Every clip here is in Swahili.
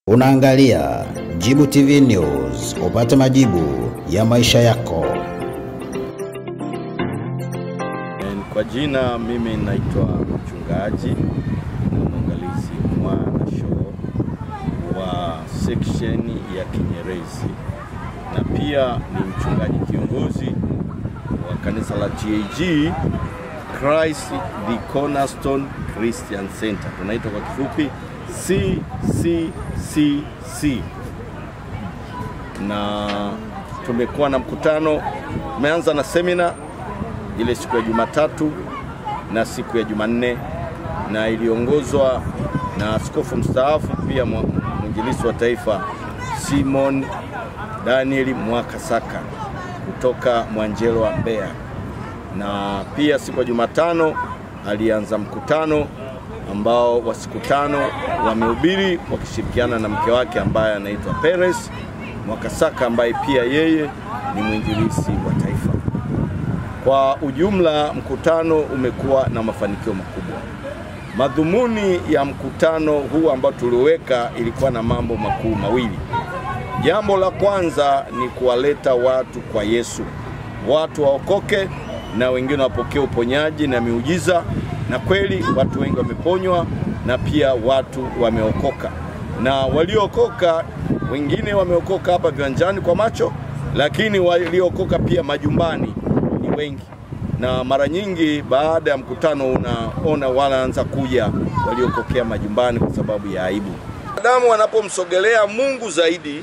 Unaangalia Jibu TV News, upate majibu ya maisha yako. And Kwa jina mimi naitwa mchungaji na mwangalizi Mwana Show wa section ya Kinyerezi na pia ni mchungaji kiongozi wa kanisa la TAG Christ the Cornerstone Christian Center, tunaitwa kwa kifupi CCCC na tumekuwa na mkutano, tumeanza na semina ile siku ya Jumatatu na siku ya Jumanne, na iliongozwa na askofu mstaafu pia mwa- mwinjilisi wa taifa Simon Daniel Mwakasaka kutoka Mwanjelwa Mbeya, na pia siku ya Jumatano alianza mkutano ambao wa siku tano wamehubiri wakishirikiana na mke wake ambaye anaitwa Peres Mwakasaka ambaye pia yeye ni mwinjilisi wa taifa. Kwa ujumla mkutano umekuwa na mafanikio makubwa. Madhumuni ya mkutano huu ambao tuliweka ilikuwa na mambo makuu mawili. Jambo la kwanza ni kuwaleta watu kwa Yesu, watu waokoke na wengine wapokee uponyaji na miujiza, na kweli watu wengi wameponywa na pia watu wameokoka, na waliookoka wengine wameokoka hapa viwanjani kwa macho, lakini waliookoka pia majumbani ni wengi, na mara nyingi baada ya mkutano unaona wanaanza kuja waliokokea majumbani kwa sababu ya aibu. Wanadamu wanapomsogelea Mungu zaidi,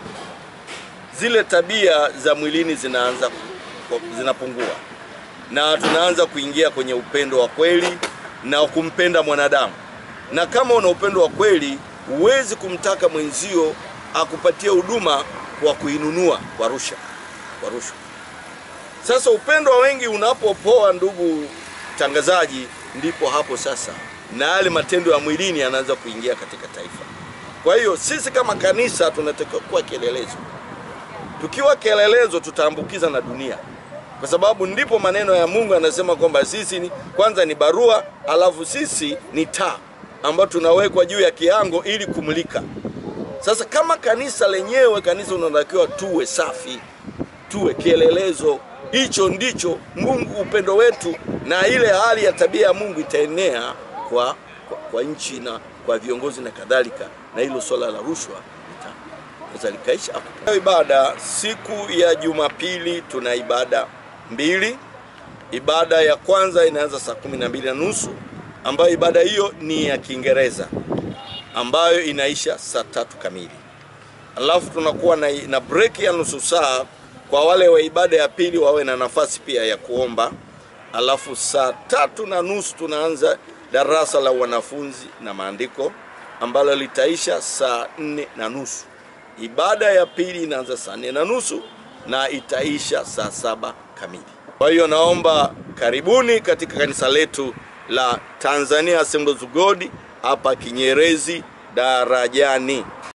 zile tabia za mwilini zinaanza ku- zinapungua na tunaanza kuingia kwenye upendo wa kweli na kumpenda mwanadamu. Na kama una upendo wa kweli, huwezi kumtaka mwenzio akupatie huduma kwa kuinunua kwa rusha, kwa rushwa. Sasa upendo wa wengi unapopoa, ndugu mtangazaji, ndipo hapo sasa na yale matendo ya mwilini yanaanza kuingia katika taifa. Kwa hiyo sisi kama kanisa tunatakiwa kuwa kielelezo. Tukiwa kielelezo, tutaambukiza na dunia, kwa sababu ndipo maneno ya Mungu yanasema kwamba sisi ni, kwanza ni barua, alafu sisi ni taa ambayo tunawekwa juu ya kiango ili kumulika. Sasa kama kanisa lenyewe, kanisa unatakiwa tuwe safi, tuwe kielelezo. Hicho ndicho Mungu, upendo wetu na ile hali ya tabia ya Mungu itaenea kwa, kwa, kwa nchi na kwa viongozi na kadhalika, na hilo swala la rushwa lita- linaweza likaisha hapo. Leo Ibada siku ya Jumapili tuna ibada mbili. Ibada ya kwanza inaanza saa kumi na mbili na nusu ambayo ibada hiyo ni ya Kiingereza ambayo inaisha saa tatu kamili alafu tunakuwa na, na break ya nusu saa kwa wale wa ibada ya pili wawe na nafasi pia ya kuomba. Alafu saa tatu na nusu tunaanza darasa la wanafunzi na maandiko ambalo litaisha saa nne na nusu. Ibada ya pili inaanza saa nne na nusu na itaisha saa saba kamili. Kwa hiyo naomba karibuni katika kanisa letu la Tanzania Assemblies of God hapa Kinyerezi Darajani.